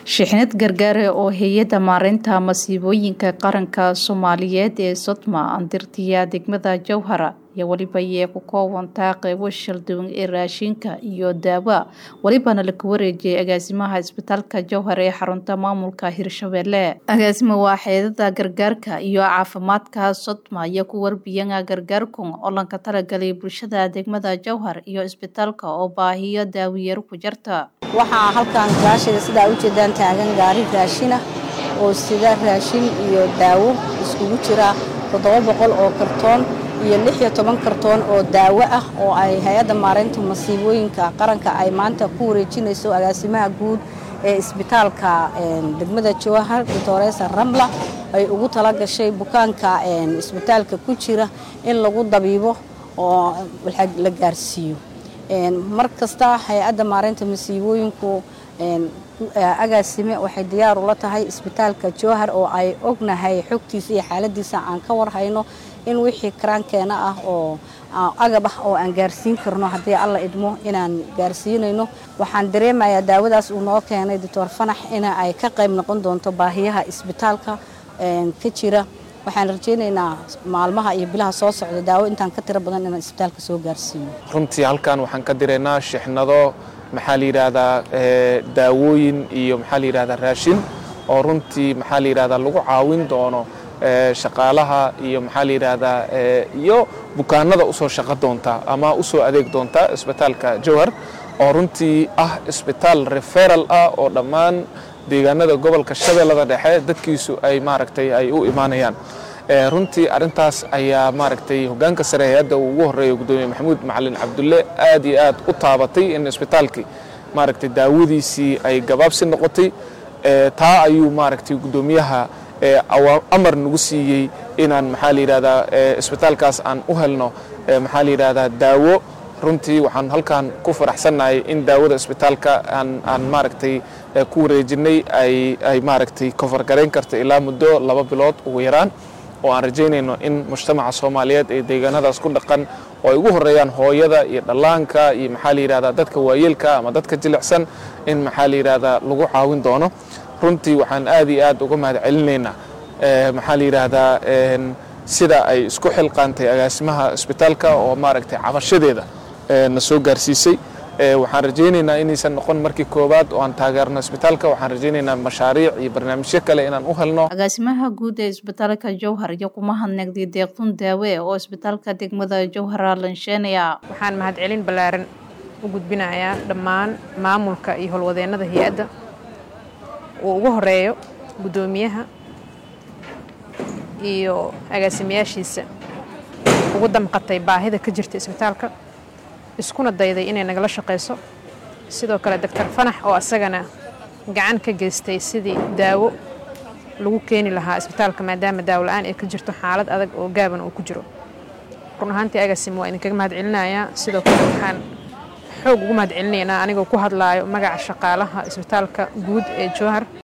shixnad gargaare oo hay-adda maareynta masiibooyinka qaranka soomaaliyeed ee sodma andirtiya degmada jowhara iyo weliba yee ku koobantaa qeybo shalduwan ee raashinka iyo daawa welibana laku wareejiyay agaasimaha isbitaalka jowhar ee xarunta maamulka hirshabelle agaasima waa xeedada gargaarka iyo caafimaadka sodma iyo ku warbiyana gargaarkun oo lanka talagalay bulshada degmada jowhar iyo isbitaalka oo baahiyo daawiyaro ku jarta waxaa halkan gaashida sidaa ujeedaan taagan gaari raashina oo sida raashin iyo daawo iskugu jira toddoba boqol oo kartoon iyo lix iyo toban kartoon oo daawo ah oo ay hay-adda maareynta masiibooyinka qaranka ay maanta ku wareejinayso agaasimaha guud ee isbitaalka degmada jowhar doctoresa ramla ay ugu tala gashay bukaanka isbitaalka ku jira in lagu dabiibo oo la gaarsiiyo mar kasta hay-adda maareynta masiibooyinku agaasime waxay diyaar ula tahay isbitaalka jowhar oo ay ognahay xogtiisa iyo xaaladiisa aan ka warhayno in wixii karaankeena ah oo agab ah oo aan gaarsiin karno haddii alla idmo inaan gaarsiinayno waxaan dareemayaa daawadaas uu noo keenay doctor fanax in ay ka qayb noqon doonto baahiyaha isbitaalka ka jira waxaan rajaynaynaa maalmaha iyo bilaha soo socda daawo intaan ka tiro badan inaan isbitaalka soo gaarsiiyo runtii halkan waxaan ka diraynaa shixnado maxaa la yidhaahdaa daawooyin iyo maxaa la yidhahdaa raashin oo runtii maxaa la yidhahdaa lagu caawin doono shaqaalaha iyo maxaa la yidhaahdaa iyo bukaanada usoo shaqo doonta ama usoo adeeg doonta isbitaalka jowhar oo runtii ah isbitaal referal ah oo dhammaan deegaanada gobolka shabeellada dhexe dadkiisu ay maaragtay ay u imaanayaan runtii arrintaas ayaa maaragtay hoggaanka sare hay-adda uu ugu horreeya guddoomiye maxamuud macalin cabdulle aad iyo aad u taabatay in isbitaalkii maaragtay daawadiisii ay gabaabsi noqotay taa ayuu maaragtay guddoomiyaha amar nagu siiyey inaan maxaa la yidhahdaa isbitaalkaas aan u helno maxaa la yidhahdaa daawo runtii waxaan halkan ku faraxsannahay in daawada isbitaalka aan aan maaragtay ku wareejinay ay ay maaragtay kofargarayn karta ilaa muddo laba bilood ugu yaraan oo aan rajaynayno in mujtamaca soomaaliyeed ee deegaanadaas ku dhaqan oo ay ugu horreeyaan hooyada iyo dhallaanka iyo maxaa la yidhahdaa dadka waayeelka ama dadka jilicsan in maxaa la yidhahdaa lagu caawin doono runtii waxaan aad iyo aad uga mahad celinaynaa maxaa la yidhaahdaa sida ay isku xilqaantay agaasimaha isbitaalka oo maaragtay cabashadeeda na soo gaarsiisay waxaan rajaynaynaa inaysan noqon markii koowaad oo aan taageerno isbitaalka waxaan rajaynaynaa mashaariic iyo barnaamijyo kale inaan u helno agaasimaha guud ee isbitaalka jowhar iyo kuma hadnagday deeqtun daawe oo isbitaalka degmada jowhara lansheenaya waxaan mahadcelin ballaaran u gudbinayaa dhammaan maamulka iyo howlwadeennada hay-adda uu ugu horeeyo guddoomiyaha iyo agaasimayaashiisa ugu damqatay baahida ka jirta isbitaalka iskuna dayday inay nagala shaqayso sidoo kale doctor fanax oo asagana gacan ka geystay sidii daawo lagu keeni lahaa isbitaalka maadaama daawo la-aan ay ka jirto xaalad adag oo gaaban uu ku jiro run ahaantii agasim waa idinkaga mahad celinayaa sidoo kale waxaan xoog ugu mahad celinaynaa anigoo ku hadlaayo magaca shaqaalaha isbitaalka guud ee jowhar